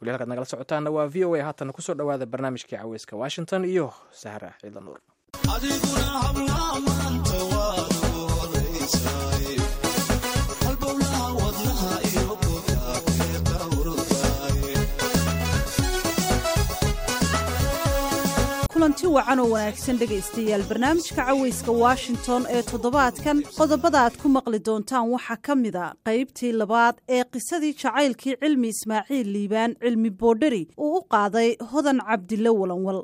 weli halkaad nagala socotaana waa v o a haatana kusoo dhowaada barnaamijkii caweyska washington iyo sahra ciidla nuur kulanti wacan oo wanaagsan dhegaystayaal barnaamijka caweyska washington ee toddobaadkan qodobada aad ku maqli doontaan waxaa ka mid a qaybtii labaad ee qisadii jacaylkii cilmi ismaaciil liibaan cilmi boodheri uu u qaaday hodan cabdille walanwal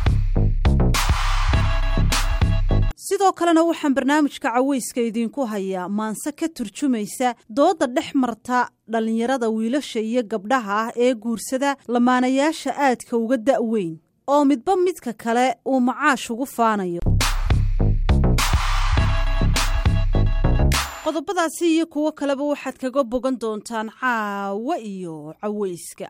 sidoo kalena waxaan barnaamijka caweyska idiinku hayaa maanse ka turjumaysa dooda dhex marta dhallinyarada wiilasha iyo gabdhaha ah ee guursada lamaanayaasha aadka uga da'weyn oo midba midka kale uu macaash ugu faanayo qodobadaasi iyo kuwo kaleba waxaad kaga bogan doontaan caawa iyo caweyska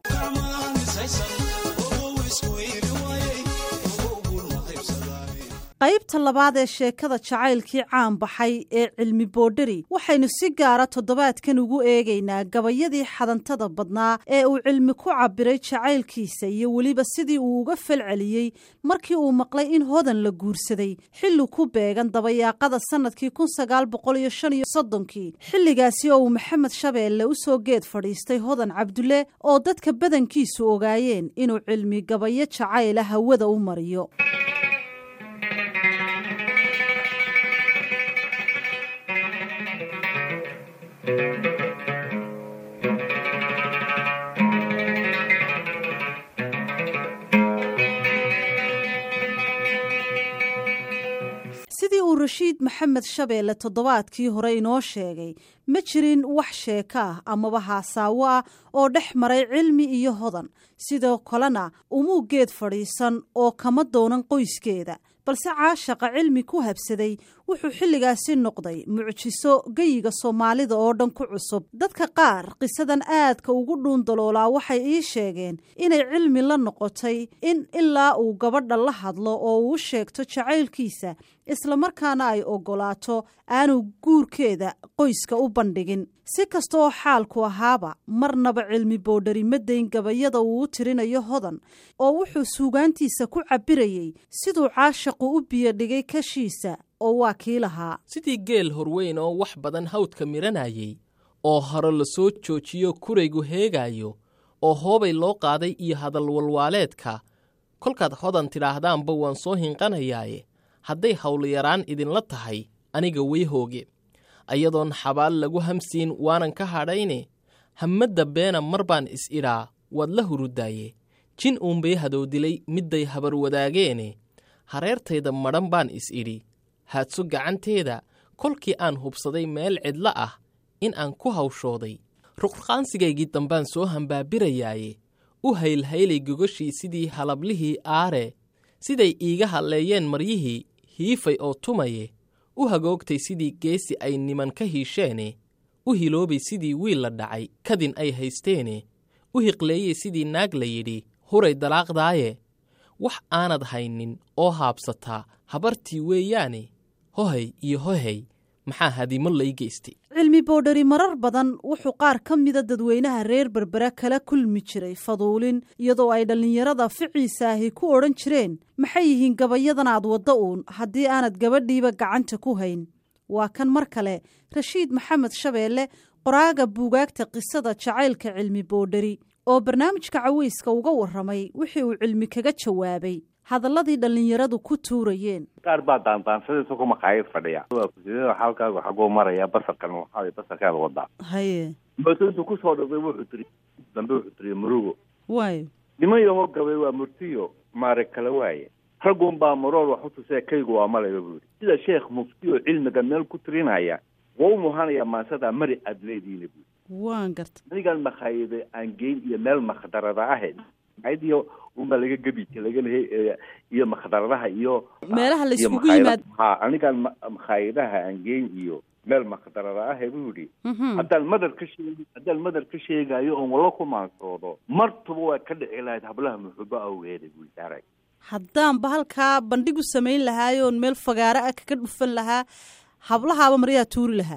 qaybta labaad ee sheekada jacaylkii caan baxay ee cilmi boodheri waxaynu si gaara toddobaadkan ugu eegaynaa gabayadii xadantada badnaa ee uu cilmi ku cabiray jacaylkiisa iyo weliba sidii uu uga falceliyey markii uu maqlay in hodan la guursaday xilli ku beegan dabayaaqada sannadkii kun sagaal boqol iyo shan iyo soddonkii xilligaasi oo uu maxamed shabeelle u soo geed fadhiistay hodan cabdulle oo dadka badankiisu ogaayeen inuu cilmi gabayo jacayla hawada u mariyo sidii uu rashiid maxamed shabeelle toddobaadkii hore inoo sheegay ma jirin wax sheeko ah amaba haasaawo ah oo dhex maray cilmi iyo hodan sidoo kalena umuu geed fadhiisan oo kama doonan qoyskeeda balse caashaqa cilmi ku habsaday wuxuu xilligaasi noqday mucjiso geyiga soomaalida oo dhan ku cusub dadka qaar qisadan aadka ugu dhuundaloolaa waxay ii sheegeen inay cilmi la noqotay in ilaa uu gabadha la hadlo oo uu sheegto jacaylkiisa islamarkaana ay oggolaato aanu guurkeeda qoyska u bandhigin si kasta oo xaalku ahaaba marnaba cilmi boodhari ma dayn gabayada uu u tirinayo hodan oo wuxuu suugaantiisa ku cabbirayey siduu caashaqu u biyodhigay kashiisa oo waa kii lahaa sidii geel horweyn oo wax badan hawdka miranayey oo hore la soo joojiyo kuraygu heegaayo oo hoobay loo qaaday iyo hadal walwaaleedka kolkaad hodan tidhaahdaanba waan soo hinqanayaaye hadday hawlyaraan idinla tahay aniga way hooge ayadoon xabaal lagu hamsiin waanan ka hadhayne hammadda beena mar baan is-idhaa waad la hurudaaye jin uunbay hadoodilay midday habar wadaageene hareertayda madhan baan is-idhi haadso gacanteeda kolkii aan hubsaday meel cidla ah in aan ku hawshooday ruqrqaansigaygii dambaan soo hambaabirayaaye u haylhaylay gogoshii sidii halablihii aare siday iiga hadleeyeen maryihii hiifay oo tumaye u hagoogtay sidii geesi ay niman ka hiisheene u hiloobay sidii wiil la dhacay kadin ay haysteene u hiqleeyey sidii naag la yidhi huray dalaaqdaaye wax aanad haynin oo haabsataa habartii weeyaane hohay iyo hohay maxaa hadimo lay geystay cilmi boodhari marar badan wuxuu qaar ka mida dadweynaha reer berbera kala kulmi jiray faduulin iyadoo ay dhallinyarada ficiisaahi ku odhan jireen maxay yihiin gabayadan aad wadda uun haddii aanad gabadhiiba gacanta ku hayn waa kan mar kale rashiid maxamed shabeelle qoraaga buugaagta qisada jacaylka cilmi boodhari oo barnaamijka caweyska uga warramay wixii uu cilmi kaga jawaabay hadalladii dhallinyaradu ku tuurayeen qaar baa daandaansadii isagoo maqaayad fadhiya xaalkaagu xaguu maraya basarkan waxaa basarkaada wadaa haye mooto intuu kusoo dhaqday wuxuu tiri dambe wuxuu tiri murugo waayo niman yahoo gabay waa murtiyo maare kala waaye raggun baa maroor wax u tusee kaygu waa malayba buu yidhi sida sheekh mufti oo cilmiga meel ku tirinaya waa u muhanaya maansada mari aad leedihiina buu waan garta anigan makhaayada aan geyn iyo meel makhdarada ahe iyo unbaa laga gebi lagana iyo makhdaradaha iyo meelaha la iskugu yimaad ha anigan makhaayadaha aan geyn iyo meel makhdarada ahe buu yidhi haddaan madar ka sheeg haddaan madar ka sheegayo oon walla ku maansoodo martuba waa ka dhici lahayd hablaha muxubo awgeeda buu daaray haddaanba halkaa bandhigu samayn lahaayoon meel fagaaro ah kaga dhufan lahaa hablahaaba maryaa tuuri lahaa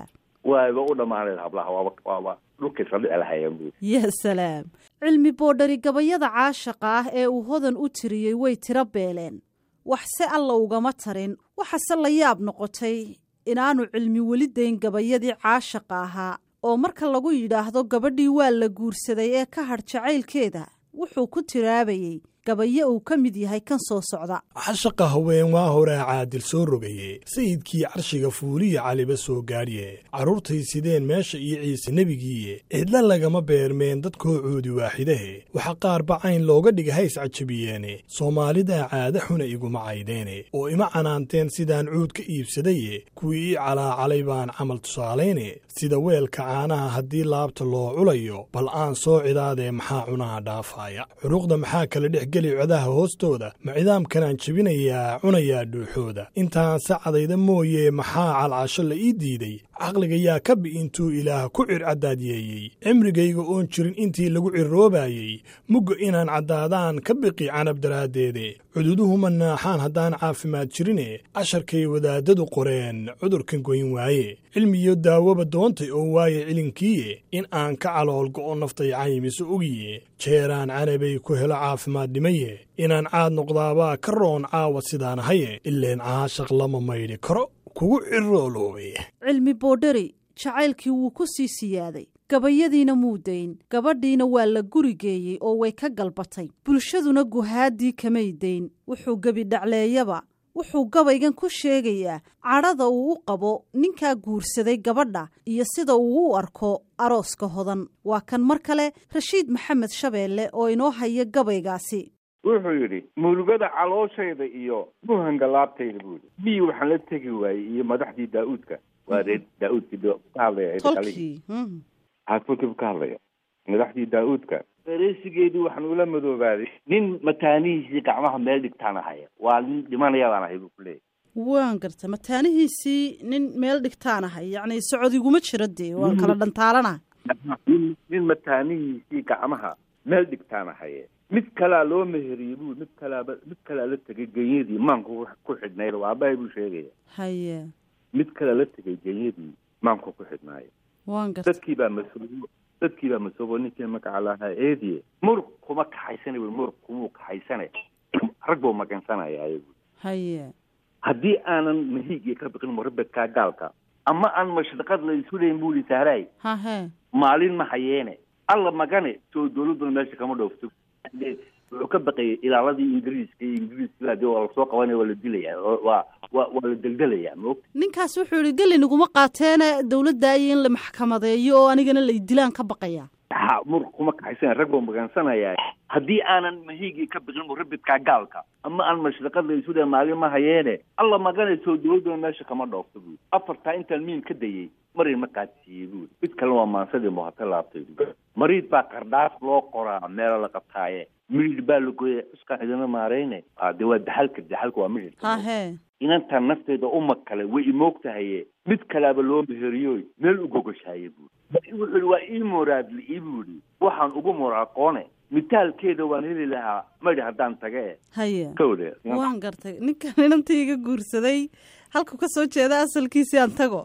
waaba u dhammaanayd hablaha waaba waaba dhulkay saldhici lahayeen buuri ya salaam cilmi boodhari gabayada caashaqa ah ee uu hodan u tiriyey way tiro beeleen waxse alla ugama tarin waxase la yaab noqotay inaanu cilmi weli dayn gabayadii caashaqa ahaa oo marka lagu yidhaahdo gabadhii waa la guursaday ee ka hadh jacaylkeeda wuxuu ku tiraabayey gabayo uu ka mid yahay kan soo socda cashaqa haween waa horaa caadil soo rogaye sayidkii carshiga fuuliya caliba soo gaadhye carruurtay sideen meesha iyo ciise nebigiiye cidla lagama beermeen dadkoocoodi waaxidahe waxa qaar bacayn looga dhiga hays cajabiyeene soomaalidaa caada xuna iguma caydeene oo ima canaanteen sidaan cuud ka iibsadaye kuwii ii calaacalay baan camal tusaalayne sida weelka caanaha haddii laabta loo culayo bal aan soo cidaadee maxaa cunaha dhaafaaya xuruuqda maxaa kala dhex geli codaha hoostooda ma cidaamkanaan jebinayaa cunayaa dhuuxooda intaan sacadayda mooye maxaa calcasho la ii diiday caqliga yaa ka bi intuu ilaah ku circaddaadyeeyey cimrigayga oon jirin intii lagu cirroobaayey mugga inaan caddaadaan ka biqi canab daraaddeede cududuhuma naaxaan haddaan caafimaad jirine casharkay wadaadadu qoreen cudurkan goyn waaye cilmiyo daawoba doontay oo waaye cilinkiiye in aan ka caloolgo'o naftay caymiso ogiye jeeraan canabay ku helo caafimaad dhimaye inaan caad noqdaabaa ka roon caawa sidaan ahaye ileen caashaq lama maydhi karo kugu cirooloobe cilmi boodhari jacaylkii wuu ku sii siyaaday gabayadiina muu dayn gabadhiina waa la guri geeyey oo way ka galbatay bulshaduna guhaaddii kamay dayn wuxuu gebi dhacleeyaba wuxuu gabaygan ku sheegayaa cadhada uu u qabo ninkaa guursaday gabadha iyo sida uu u arko arooska hodan waa kan mar kale rashiid maxamed shabeelle oo inoo haya gabaygaasi wuxuu yidhi murugada calooshayda iyo muhanga laabtayda buu yidhi biyi waxaan la tegi waayey iyo madaxdii daa-uudka waa reer daa-uudkii ka hadlaya tolkii tolkiibu ka hadlaya madaxdii daa-uudka ereysigeedii waxaan ula madoobaaday nin mataanihiisii gacmaha meel dhigtaan ahaya waa nin dhimanaya baan ahay buu ku leeyahy waan garta mataanihiisii nin meel dhigtaan ahay yacni socodiguma jiro dee waa kala dhantaalana nin nin mataanihiisii gacmaha meel dhigtaan ahaye mid kalaa loo meheriyey buu mid kalaaba mid kalaa la tegay genyadii maanku ku xidhnayd waa abahay buu sheegaya haye mid kalaa la tegay genyadii maanku ku xidhnaayo waan garta dadkii baa masoobo dadkii baa masoobo ninkii magaca lahaa eediye muruq kuma kaxaysana wy muruq kumuu kaxaysane rag buu magansanaya ayagu haye haddii aanan mahiigii ka biqin murabedkaa gaalka ama aan mashriqad la isu leyn buu ihi sahraay hahe maalin ma hayeene alla magane soo dawladduna meesha kama dhoofto wuxuu ka baqayay ilaaladii ingiriiska iyo ingiriiska de waa lasoo qabanaya waa la dilaya waa waa waa la deldelaya maogta ninkaas wuxuu yihi geli naguma qaateena dawladda iyo in la maxkamadeeyo oo anigana la dilaan ka baqaya ha muruq kuma kaxaysana rag buu magansanaya haddii aanan mahiigii ka biqin murabidkaa gaalka ama aan mashriqad la isu le maalin ma hayeene alla magane soo dawladduna meesha kama dhoofto buui afartaa intaan miin ka dayey marin ma qaadsiiyey buui mid kalena waa maansadii muhata laabtay mariid baa qardhaas loo qoraa meelo la qabtaaye midhidh baa la gooya cuskaan idina maarayne de waa daxalka daxalka waa midhidh hahe inantaan nafteeda uma kale way imoogtahaye mid kalaaba loo meheriyoy meel u gogoshaye buui wuxuu yihi waa ii moraadli ii buu yihi waxaan ugu moraaqoone mitaalkeeda waan heli lahaa madhi haddaan tage haye kawde waan gartay ninkan inantii iga guursaday halku ka soo jeeda asalkiisii aan tago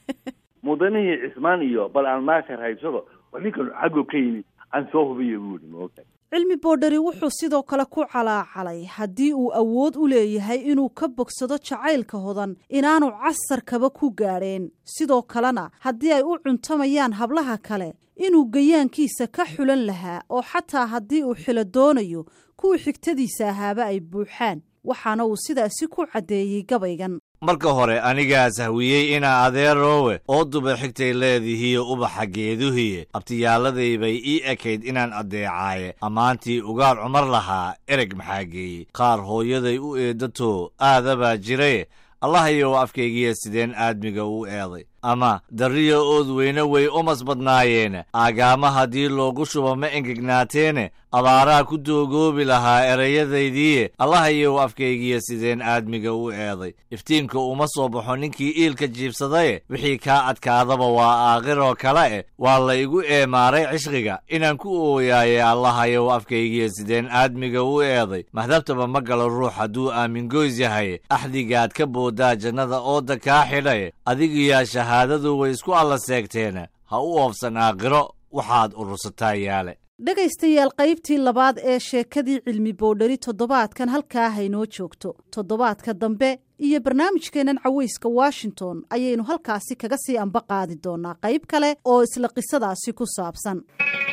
mudanihii cismaan iyo bal aan maashar haysado waa ninkan xaggo ka yimid aan soo hubiyo buu yihi maogta cilmi boodhari wuxuu sidoo kale ku calaacalay haddii uu awood u leeyahay inuu ka bogsado jacaylka hodan inaanu casarkaba ku gaadheen sidoo kalena haddii ay u cuntamayaan hablaha kale inuu gayaankiisa ka xulan lahaa oo xataa haddii uu xilo doonayo kuwii xigtadiisa ahaaba ay buuxaan waxaana uu sidaasi ku caddeeyey gabaygan marka hore anigaa sahwiyey inaa adeeroowe oo duba xigtay leedihiiyo ubaxa geeduhiye abtiyaalladay bay ii ekayd inaan addeecaaye ammaantii ugaar cumar lahaa ereg maxaa geeyey qaar hooyaday u eeddato aadabaa jiraye allahayow afkaygiya sideen aadmiga u eeday ama darriya ood weyne way umas badnaayeene aagaama haddii loogu shubo ma engegnaateene abaaraa ku doogoobi lahaa erayadaydiiye allahayow afkaygiya sideen aadmiga u eeday iftiinka uma soo baxo ninkii iilka jiibsadaye wixii kaa adkaadaba waa aakhiroo kale eh waa la igu eemaaray cishqiga inaan ku ooyaaye allahayow afkaygiya sideen aadmiga u eeday mahdabtaba ma galo ruux hadduu aamingoys yahay axdigaad ka boodaa jannada ooda kaa xidhaye adigiyaa shahaadadu way isku alla seegteena ha u oofsan aakhiro waxaad urursataa yaale dhegaystayaal qaybtii labaad ee sheekadii cilmi boodhari toddobaadkan halkaa haynoo joogto toddobaadka dambe iyo barnaamijkeennan caweyska washington ayaynu halkaasi kaga sii amba qaadi doonaa qayb kale oo isla qisadaasi ku saabsan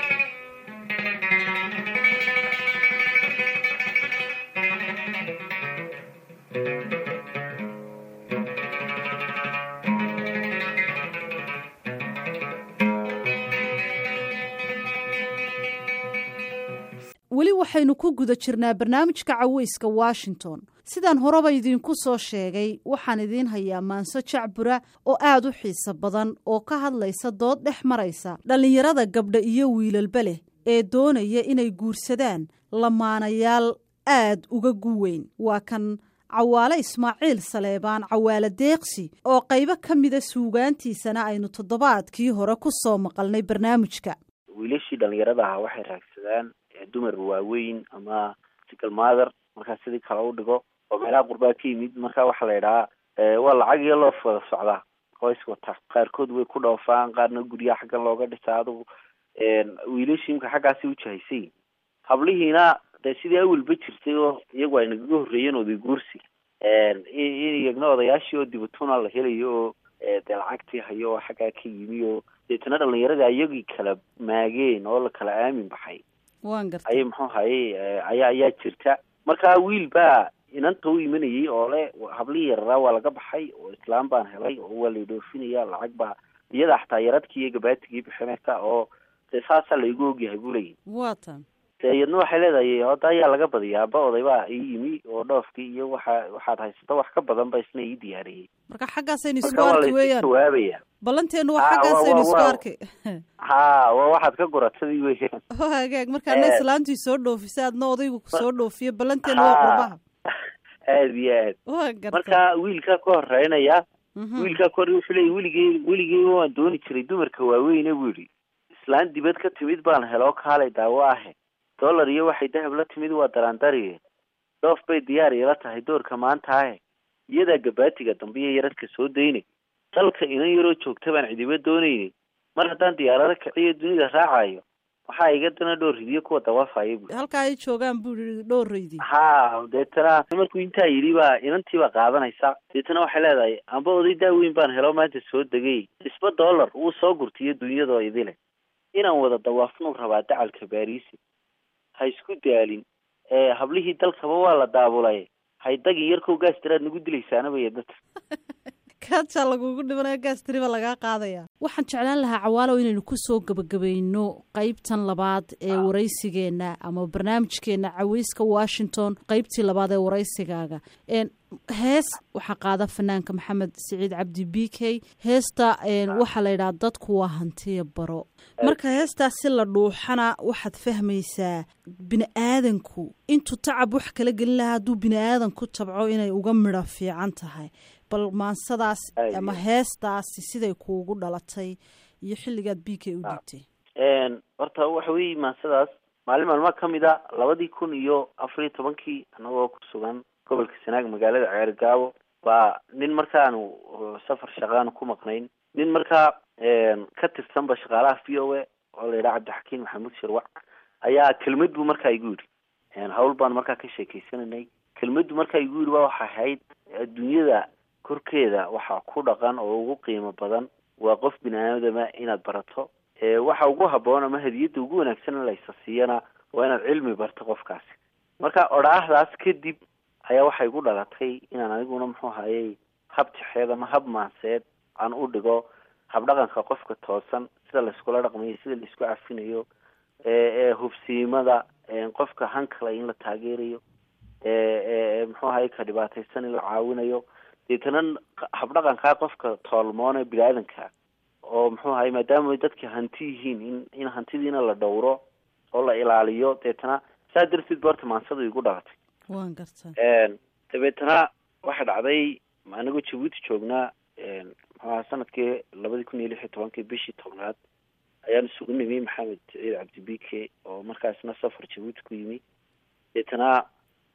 weli waxaynu ku guda jirnaa barnaamijka caweyska washington sidaan horeba idiinku soo sheegay waxaan idiin hayaa maanso jacbura oo aad u xiiso badan oo ka hadlaysa dood dhex maraysa dhallinyarada gabdha iyo wiilalba leh ee doonaya inay guursadaan lamaanayaal aad uga guweyn waa kan cawaale ismaaciil saleebaan cawaale deeqsi oo qaybo ka mida suugaantiisana aynu toddobaadkii hore ku soo maqalnay barnaamijka wiilashii dhallinyarada ahaa waxay raagsadaan dumar waaweyn ama single mother markaa sidii kale u dhigo oo meelaha qurbaa ka yimid marka waxaa la yidhahaa waa lacag iyo loof wada socdaa qoys wata qaarkood way ku dhoofaan qaarna guryaha xaggan looga dhisaa adugu wiilashii imka xaggaasi ujahaysay hablihiina dee sidii awalba jirtay oo iyagu ay nagaga horreeyeen oday guursi iyagna odayaashii oo dibatuna la helayo oo dee lacagtii hayo oo xaggaa ka yimi oo deetana dhalinyaradii iyagii kala maageen oo la kala aamin baxay wan gartay ayay muxuu hayay ayaa ayaa jirta marka wiil baa inanta u imanayay oo le hablihii yararaa waa laga baxay oo islaam baan helay oo waa laydhoofinaya lacag baa iyada xataa yaradkii iyo gabaatigii bixinaysa oo dee saasaa laygu ogyahay buu leeyahy waa tan dee iyadna waxay leedahay hadda ayaa laga badiyaa aba oday baa ii yimi oo dhoofkii iyo waxa waxaad haysato wax ka badan ba isna ii diyaariyey marka xaggaasaynu isku marka waa arki laysu weeyaan jawaabaya ballanteenu waa Ah, xaggaasaynu waa- isku waa- arki ha waa waxaad ka goratadii weeyaan oo hagaag markaana Eh. islaantii soo dhoofisa adna odaygu soo dhoofiyo ballanteenu waa Ha. qurbaha aad iyo aad waa gartay marka wiilkaa ka horeynaya Mhm. wiilkaa ka hore wuxuu leeyay weligey weligey waan dooni jiray dumarka waaweyne buu yidhi islaan dibad ka timid baan heloo kaalay daawo ahe dollar iyo waxay dahab la timid waa daraandariye dhoof bay diyaar ila tahay doorka maanta ahe iyadaa gabaatiga dambe iyo yaradka soo daynay dalka inan yaroo joogta baan cidiba doonaynin mar haddaan diyaarado kiciyo dunida raacayo waxaa iga dana dhowr ridiyo kuwa dawafaya bu halkaa ay joogaan buu yidhi dhowraydii ha deetana markuu intaa yidhi baa inantii baa qaadanaysa deetana waxay leedahay amba oday daaweyn baan helo maanta soo degay isba dollar wuu soo gurtiyo dunyadoo idile inaan wada dawaafnuu rabaa dacalka baariisi ha isku daalin ee hablihii dalkaba waa la daabulay haydagin yarkow gaas tiraad nagu dilaysaanaba iyo dadka kaajaa lagugu dhimanaya gaastiriba lagaa qaadaya waxaan jeclaan lahaa cawaalow inaynu kusoo gebagabayno qeybtan labaad ee waraysigeenna ama barnaamijkeenna caweyska washington qeybtii labaad ee waraysigaaga Een, hees waxaa qaada fanaanka maxamed siciid cabdi b k heesta een, waxaa la yidhaha dadku waa hantiya baro marka heestaas si la dhuuxana waxaad fahmaysaa bini aadanku intuu tacab wax kala gelin lahaa hadduu bini aadan ku tabco inay uga midho fiican tahay bal maansadaas Ay. ama heestaasi siday kuugu dhalatay iyo xilligaad b k u dhigtay Een, horta waxa weeye maasadaas maalin maalmaha ka mid a labadii kun iyo afar iyo tobankii anagoo ku sugan gobolka sanaag magaalada ceergaabo baa nin markaanu uh, safar shaqaanu ku maqnayn nin markaa een, ka tirsanba shaqaalaha v o a oo la yidhaha cabdixakiin maxamuud shirwac ayaa kelmad buu markaa igu yidhi Een, hawl baan markaa ka sheekeysananay kelmaddu markaa igu yidhi ba waxay ahayd adduunyada korkeeda waxaa ku dhaqan oo ugu qiimo badan waa qof bini aadama inaad barato ee waxa ugu habboon ama hadiyadda ugu wanaagsan in laysa siiyana waa inaad cilmi barto qofkaasi marka odhaahdaas kadib ayaa waxay igu dhalatay inaan aniguna muxuu hayay hab tixeed ama hab maanseed aan u dhigo habdhaqanka qofka toosan sida layskula dhaqmayo sida laisku cafinayo ee ee hubsiimada ee qofka hankale in la taageerayo ee ee muxuu ahaye ka dhibaataysan in la caawinayo deetana habdhaqankaa qofka toolmoone bini aadanka oo muxuu ahaye maadaama ay dadka hanti yihiin in in hantidiina la dhowro oo la ilaaliyo deetana saa darteed ba horta maansadu igu dhalatay waan gartaa Een, dabeetana waxaa dhacday anagoo jabuuti joognaa een, muxuu ahaa sanadkii labadii kun iyo lix iyo tobankii bishii tobnaad ayaan isugu nimi maxamed siciid cabdi bike oo markaasna safar jabuuti ku yimi deetana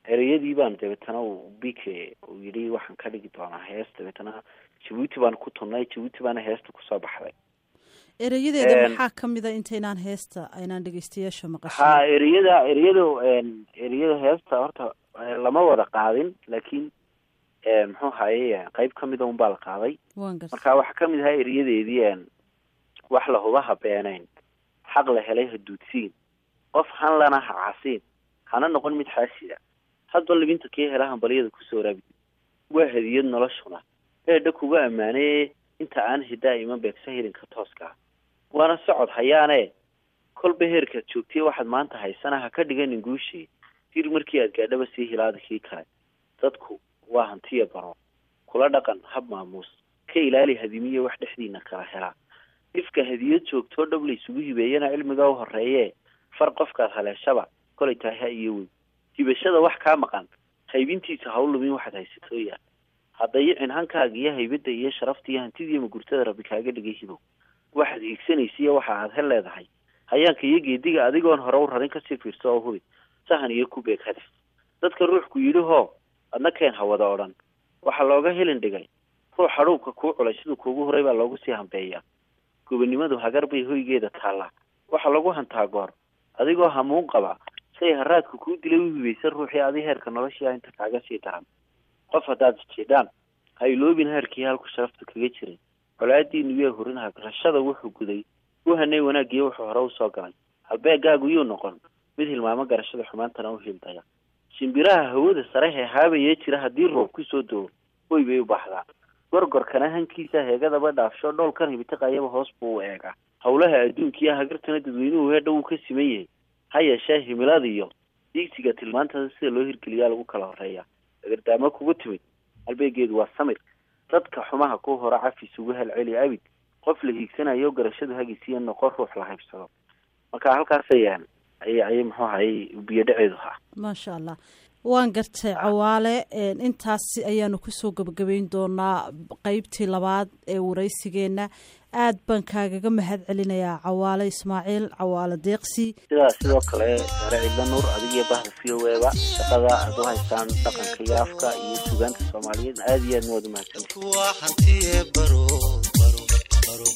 ereyadii baan dabeetana uu bike uu yidhi waxaan ka dhigi doonaa hees dabeetana jabuuti baan ku tunnay jabuuti baana heesta kusoo baxday erayadeeda Een, maxaa ka mid a intaynaan heesta aynaan dhegeystayaasha ha maqashin ereyada ereyada een, ereyada heesta horta eh, lama wada qaadin laakiin eh, muxuu haye qeyb ka mida unbaa la qaaday waan garta marka waxaa kamid ahaa eriyadeedii een, wax la huba ha beenayn xaq la helay ha duudsiin qof han lana ha casiin hana noqon mid xaasida hadba libinta kii hela hambalyada kusoo raabi waa hadiyad noloshuna eedha kuga ammaanee inta aan hidaa iman beegsa hilinka tooska ah waana socod hayaane kolba heerkaad joogtay waxaad maanta haysana ha ka dhiganin guushii dir markii aad gaadhaba sii hilaada kii kale dadku waa hantiya baro kula dhaqan hab maamuus ka ilaali hadimiye wax dhexdiina kala helaa ifka hadiyad joogtoo dhab laysugu hibeeyana cilmiga u horeeye far qofkaad haleeshaba kolay tahay ha iyo weyn hibashada wax kaa maqan haybintiisa ha u lumin waxaad haysatooyaan ha dayicin hankaaga iyo haybadda iyo sharafta iyo hantidii magurtada rabbi kaaga dhigay hibow waxaad hiigsanaysa iyo waxa aad hel leedahay hayaanka iyo geediga adigoon hore u rarin kasii fiirso oo hubi sahan iyo ku beeg hadaf dadka ruuxku yidhi hoo adna keen ha wada odhan waxaa looga helin dhigay ruux hadhuubka kuu culay siduu kuugu horay baa loogu sii hambeeyaa gobonimadu hagar bay hoygeeda taallaa waxaa lagu hantaa goor adigoo hamuun qaba say haraadka kuu dilay u hibaysan ruuxii adi heerka noloshii ah inta kaaga sii daran qof haddaad isjeedaan ha iloobin heerkii halku sharafta kaga jiray colaadiinu yaa hurin hagrashada wuxuu guday u hanay wanaagiyo wuxuu hore usoo galay halbeegaagu yuu noqon mid hilmaamo garashada xumaantana u hildaya shimbiraha hawada sare hee haabayee jira haddii roob kusoo doo way bay u baxdaa gorgorkana hankiisa heegadaba dhaafsho dhoolkan hibitiqayaba hoos buu u eegaa howlaha adduunkiiyo hagartana dadweynuhu heedha wuu ka siman yahay ha yeeshee himiladiyo diigsiga tilmaantada sida loo hirgeliyaa lagu kala horeeya agardaamo kugu timid halbeegeedu waa samir dadka xumaha ku hora cafis ugu helceli abid qof la hiigsanayo garashadu hagisiiya noqon ruux la haybsado marka halkaasay ayay ayay muxuu ahayy biyo dhaceedu ha maasha allah waan gartay cawaale een, intaas ayaanu kusoo gebagabeyn doonaa qeybtii labaad ee waraysigeenna aad baan kaagaga mahad celinayaa cawaale ismaaciil cawaale deeqsi sidaa sidoo kale sare cidla nuur adigiyo bahda v o eba shaqada aad u haystaan dhaqanka iyo afka iyo sugaanta soomaaliyeed aad iyo aad mawaad umahadsanti dadku waa hantiye baro baro baro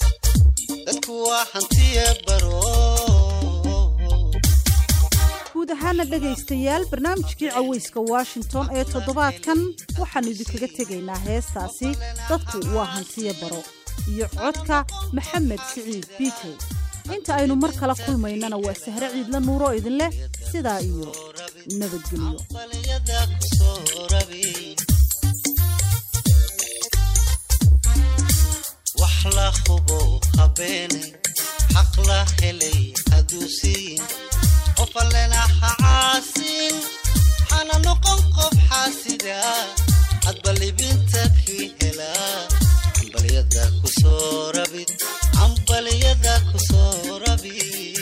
dadku waa hantiye baro guud ahaana dhegaystayaal barnaamijkii caweyska washington ee toddobaadkan waxaannu idinkaga tegaynaa heestaasi dadku waa hantiya baro iyo codka maxamed siciid biike inta aynu mar kala kulmaynana waa sahre ciidla nuuro idin leh sidaa iyo nabadgelyo balyada kusoo rabi wax la hubo habeene xaq la helay hadduu siin qof allena ha caasin hana noqon qof xaasida hadba libinta kii helaa cambalyada kusoo rabid cambalyada kusoo rabid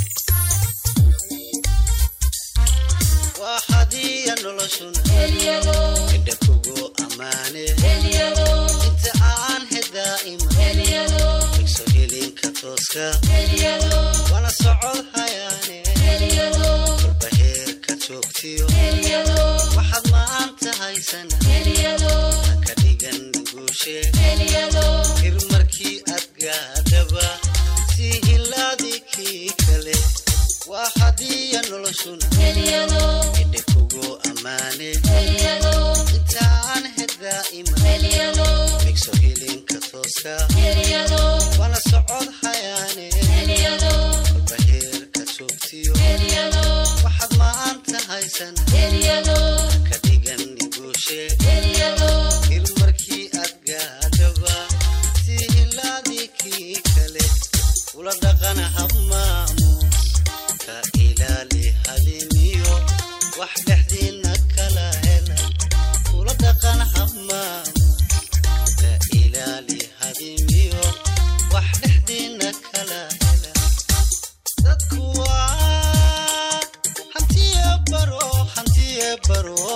waa hadiya noloshuna indha kugu ammaane inta aan hedaa'ima igso hilinka tooska wana socod hayaane kolba heerka joogtiyo waxaad maanta haysana haka dhigan guushe hir markii aad gaadhaba sii hilaadi kii kale waa hadiya noloshuna indhe kugu ammaane intaan hedaa'ima igso hilinka tooska wana socod hayaane kolba heerka joogtiyo waxaad maanta haysana ka dhigan guushe hir markii aad gaadhaba sii hilaadii kii kale ula dhaqana hab maamuus ka ilaali hadimiyo wax dhexdiina kala hela ula dhaqan hab maamuus ka ilaali hadimiyo wax dhexdiina kala hela dadku waa hantiye baro hantiye baro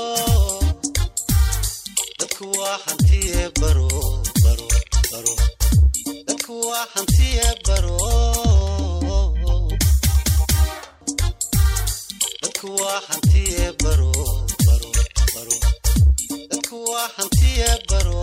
dadku waa hantiye baro baro baro dadku waa hantiye baro dadku waa hantiye baro baro baro dadku waa hantiye baro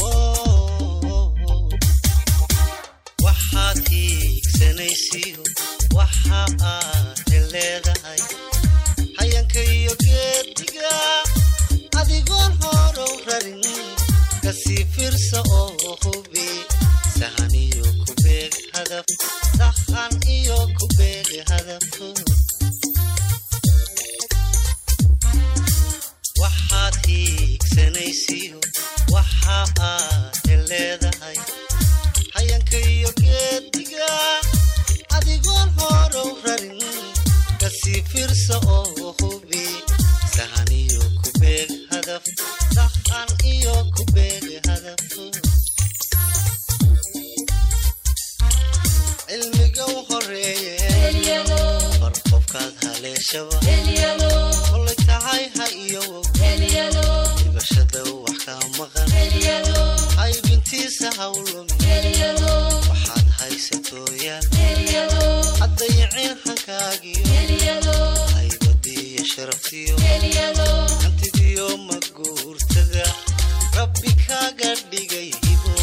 waxaad hiigsanaysiyo waxa aad leedahay hayanka iyo geediga adigoon horow rarin kasii firsa oo hubi sahan iyo kubeeg hadaf sahan iyo kubeeg hadaf waxaad hiigsanaysiyo waxa aad leedahay hayanka iyo geediga adigoon horow rarin kasii firsa oo hubi sahan iyo kubeeg hadaf sahan iyo kubeeg hadaf cilmiga u horeeye bar qofkaad haleeshaba kolay tahay ha iyowow dhibashada wax ka maqan haybintiisa hawlumi waxaad haysatooyaan haddayicin hankaagiyo haybadiyo sharaftiyo hantidiyo maguurtada rabbi kaaga dhigay hibo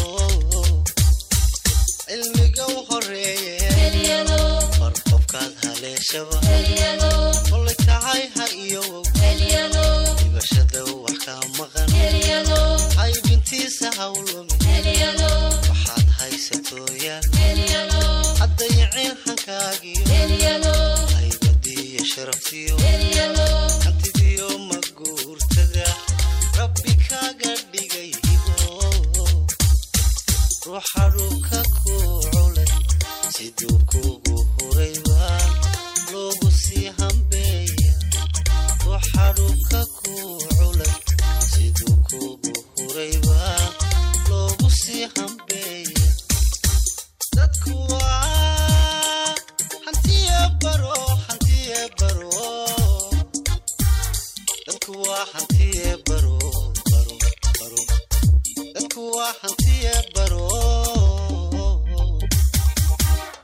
cilmiga u horeeye bar qofkaad haleeshaba kolay tahay ha iyowow dhibashada wax ka maqan haybintiisa hawlumi waxaad haysatooyaan haddayicin hankaagiyo haybadiyo sharaftiyo hantidiyo maguurtada rabbi kaaga dhigay hibo ruuxa dhulka ku culay siduu kugu hurayba loogu sii hambeeya ruuxa dhulka ku culay siduu kugu hurayba loogu sii hambeeya dadku waa hantiye baro hantiye baro dadku waa hantiye baro baro baro dadku waa hantiye